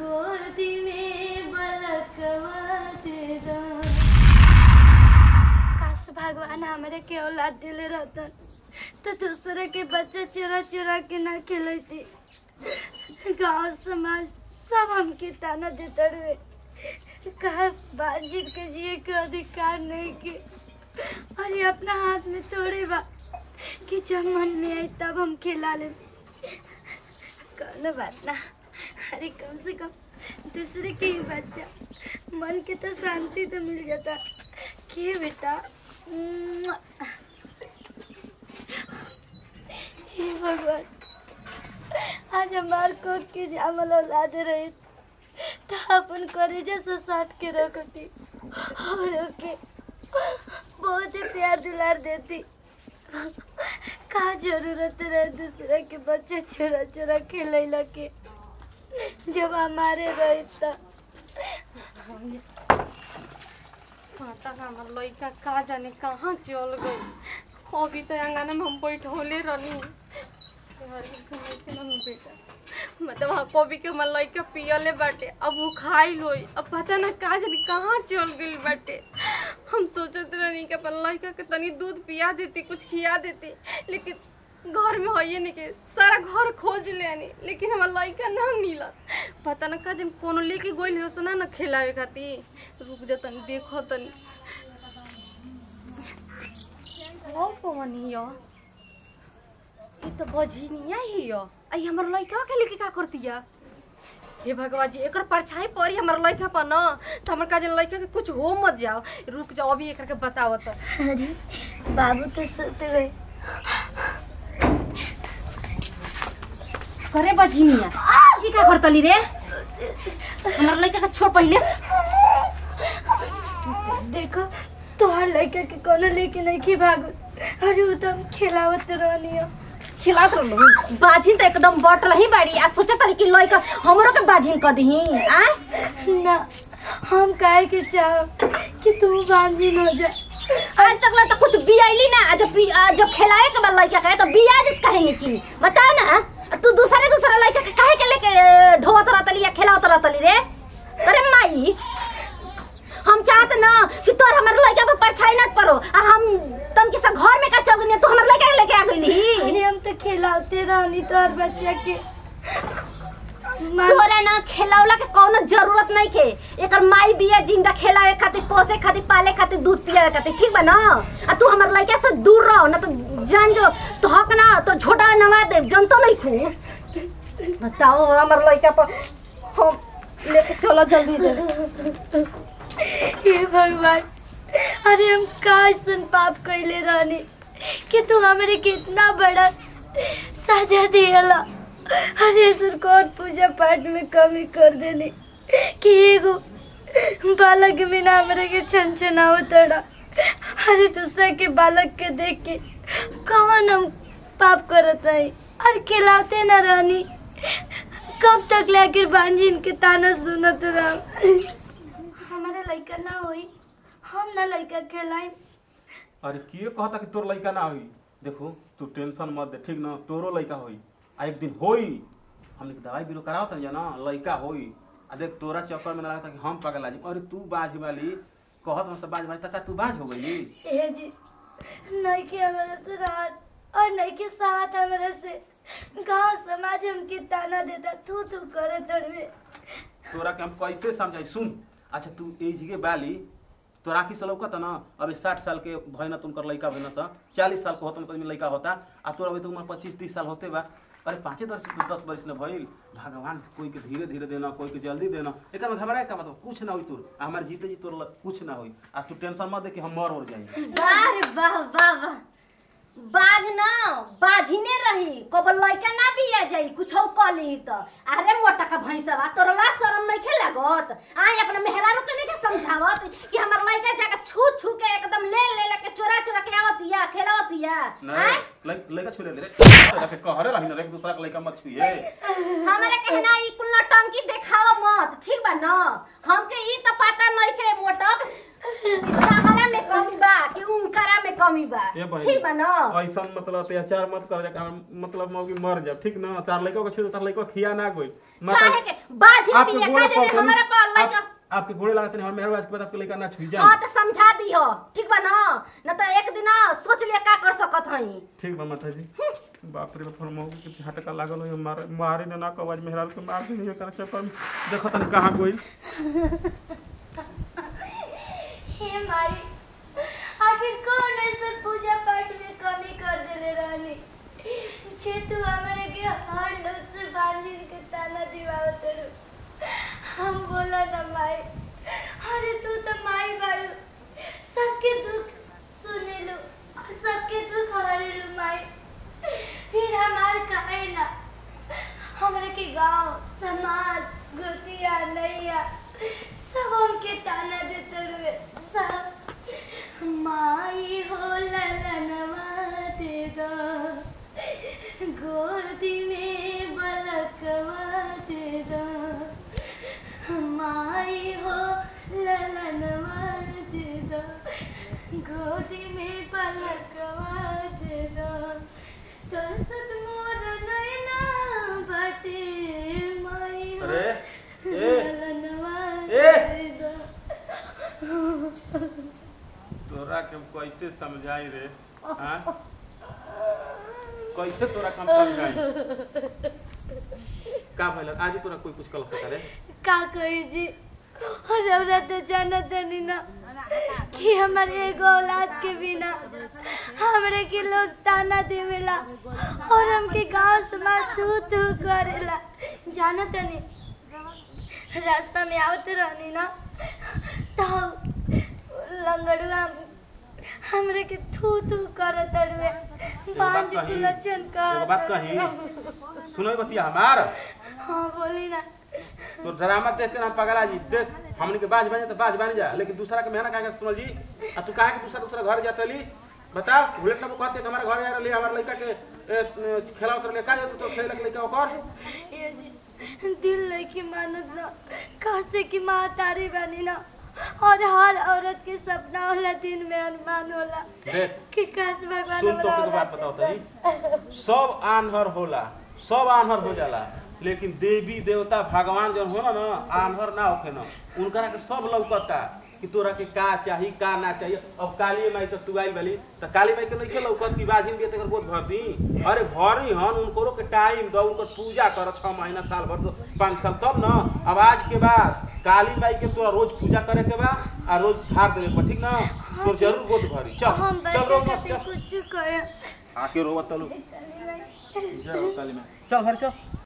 गोदी में बलकवा दे दा काश भगवान हमरे के औलाद दिले रहतन तो दूसरे के बच्चे चुरा चुरा के ना खिलती गांव समाज सब हमके ताना देते रहे कहा बाजी के जिए के अधिकार नहीं के और ये अपना हाथ में थोड़े बा कि जब मन में आई तब हम खिला ले कौनो बात ना अरे कम से कम दूसरे के ही बच्चा मन के तो शांति तो मिल जाता के बेटा मुआ। हे भगवान आज हमार को के जामल औलाद रहे तो अपन करेजा से साट के रखती और ओके बहुत ही प्यार दुलार देती का जरूरत रहे दूसरे के बच्चे चोरा चोरा खेले के जब हमारे रहे तो माता का हमर लइका का जाने कहाँ चल गई अभी तो अंगना में हम बैठौले रहनी यार, ई कहाँ के ना हम बेटा मतलब हाँ कभी के हमर लइका पियले बाटे अब वो खाइल होई अब पता ना का जाने कहाँ चल गई बाटे हम सोचत रहनी कि अपन लइका के तनी दूध पिया देती कुछ खिया देती लेकिन घर में होइए नहीं के सारा घर खोज लेनी लेकिन हमार लइका ना मिलत पता ना का जन कोनो लेके गोइल हो सना ना खिलावे खातिर रुक जा तनी देखो तनी ओ पवनी यो ये तो बझिनिया ही यो आई हमर लइका के लेके का करतिया हे भगवान जी एकर परछाई पड़ी हमर लइका पर न तो हमर का जन लइका के कुछ हो मत जाओ रुक जाओ अभी एकर के बताओ तो अरे बाबू तो सोते गए करे बझिनिया की का करतली रे हमर लइका के छोड़ पहिले देखो तोहार लड़का के कोनो लेके नहीं की भागो अरे वो तो हम खिलावत रहनी हो खिलात रहलू बाझिन तो एकदम बटल ही बाड़ी आ सोचत रही कि लइका हमरो के बाझिन क दही आ ना हम काहे के चाहो कि तू बांझिन हो जा आज तक ला तो कुछ बियाइली ना आ जब बी- आ जब खिलाए के बाद लइका के तो बियाज कहे की बताओ ना तू दूसरे दूसरे लइका के काहे के लेके ढोवत रहतली या खिलावत रहतली रे अरे माई हम चाहत ना कि तोर हमर लइका पे परछाई न पड़ो आ हम तन के सब घर में का चल गनी तू हमर लइका के लेके आ गइली अरे हम तो खिलाते रहनी तोहर बच्चा के मान- तोरा ना खिलावला के कौनो जरूरत नहीं के एकर माई बिया जिंदा खिलावे खातिर पोसे खातिर पाले खातिर दूध पियावे खातिर ठीक बा ना आ तू हमर लइका से दूर रहो ना तो जान जो तो हक ना तो छोटा नवा दे जनतो नहीं खू बताओ हमर लइका पर हम लेके चलो जल्दी दे हे भगवान अरे हम का ऐसन पाप कैले रहनी कि तू हमरे कितना बड़ा सजा दियला अरे कौन पूजा पाठ में कमी कर देनी कि एगो बालक बिना हमरे के छन छनाव तड़ा अरे दूसरा के बालक के देख के कौन हम पाप करत रही और खिलाते न रहनी कब तक लाके बांझिन के ताना सुनत रह हमारा लड़का ना होई हम ना लड़का खेलाई अरे के कहता कि तोर लइका ना होई देखो तू टेंशन मत दे ठीक ना तोरो लइका होई आ एक दिन होई हमने दवाई बीरो कराओ तन ना लइका होई आ देख तोरा चक्कर में ना लगता कि हम पगला जी अरे तू बाझ वाली कहत हम सब बाझ बाझ तक तू बाझ हो गई ए जी नहीं के हमारे से रात और नहीं के साथ हमारे से गांव समाज हमके ताना देता तू तू करे तड़वे तोरा के हम कैसे समझाई सुन अच्छा तू एज के बाली तोरा की लौकत ना अभी साठ साल के भैना तुमकर लइका भैना सा चालीस साल के होता में लइका होता आ तोरा अभी तो उम्र पच्चीस तीस साल होते बा अरे पाँचे दस दस बरिस न भइल भगवान कोई के धीरे धीरे देना कोई के जल्दी देना एक में घबराए का मतलब कुछ ना होई तोर आ हमारे जीते जी तोर ल- कुछ ना होई आ तू टेंशन मत दे कि हम मर और जाई अरे वाह वाह वाह बाज ना बाझिने रही कब लइका ना बिया जाई कुछ कली त अरे मोटा का भैंसवा तोरा ला शरम नहीं खे लागत आई अपना मेहरारू के नहीं के समझावत कि हमर लइका जाके छू छू के एकदम ले ले ले के चोरा चोरा के आवतिया खेलावतिया नहीं लइ- लइका छुले ले रे तोरा के कहरे रही ना रे एक दूसरा के लइका मत छुइए हमारे कहना ई कुल टंकी देखावा मत ठीक बा ना हमके ई त पता नहीं के मोटक हमारा में कमी बा कि उनकरा में कमी बा ए बहिनी, ठीक बा ना ऐसा मतलब अत्याचार मत कर जा मतलब मौगी मर जा ठीक ना तार लइका के छुए तार लइका खिया ना गई काहे के बाजी आपके भी गोड़े का पर हमारा पर लइका आप- आपके गोड़े लागत नहीं मेहर आज के बाद आपके लइका ना छुई हाँ जाए तो समझा दियो ठीक बा ना न तो एक दिन सोच लिया का कर सकत हई ठीक बा माता जी बाप रे बाप मौगी के झटका लागल हो मारे मारे ना ना कवाज मेहराज के मार के नहीं कर चक्कर में देखो तन कहां गई हे माई आखिर कौन ऐसा पूजा पाठ में कमी कर देले रहनी छे तू हमरे के हर लोग से बांधिन के ताना दिवावत रहो हम बोला ना माई अरे तू तो माई बारू सबके दुख सुने लो और सबके दुख हरे लो माई फिर हमार काहे ना हमरे के गांव समाज गोतिया नैया सब हमके ताना देते रुए सब माई हो ललनवा दे दो गोदी में बलकवा दे दो माई हो ललनवा दे दो गोदी में पलकवा दे दो तरसत मोर नैना बाटे माई हो अरे, ए, ललनवा ए। दे दो तोरा के हम कैसे समझाई रे हां कैसे तोरा के हम समझाई का भइल आज तोरा कोई कुछ कल सका रे का कही जी और हमरा तो जानत नहीं ना कि हमारे एगो औलाद के बिना हमरे के लोग ताना देवेला और हमके गांव समाज तू तू करेला जानत नहीं रास्ता में आवत रहनी ना तो लंगड़वा हमरे के थू थू करत अड़वे बांझ कही, कुलचन एगो बात कही सुनो बतिया हमार हाँ बोली ना तो ड्रामा देख के ना पगला जी देख हमनी के बाज बने तो बाज बन जा लेकिन दूसरा के मेहनत काहे सुनल जी आ तू काहे के दूसरा दूसरा घर जातली बताओ बुलेट ना कहते कि हमारे घर जा रहली हमारे लड़का के ए, खेला उतर ले का जातू तो खेले के लड़का ओकर ये जी दिल नहीं मानत ना कैसे की माँ तारी बनी ना और हर औरत के सपना होला दिन में अरमान होला देख कि काश भगवान सुन तो हमरा के बात औलाद बताओ तरी सब आन्हर होला सब आन्हर हो जाला लेकिन देवी देवता भगवान जन होला ना आन्हर ना होखे ना उनकरा के सब लौकता कि तोरा के का चाही का ना चाहिए अब काली माई तो तू आइल बाली तो काली माई के नहीं लौकत की बाजिन भी तेकर बहुत भर दी अरे भरी हन उनको के टाइम दो उनकर पूजा कर छह महीना साल भर दो पाँच साल तब ना अब आज के बाद काली माई के तोरा रोज पूजा करे के बा आ रोज झाड़ देवे के बा ठीक ना तो जरूर गोद भरी चल हम चल रो बच्चे मत खातिर चल कुछ करे आके रोवत तलू जय हो काली माई चल घर चल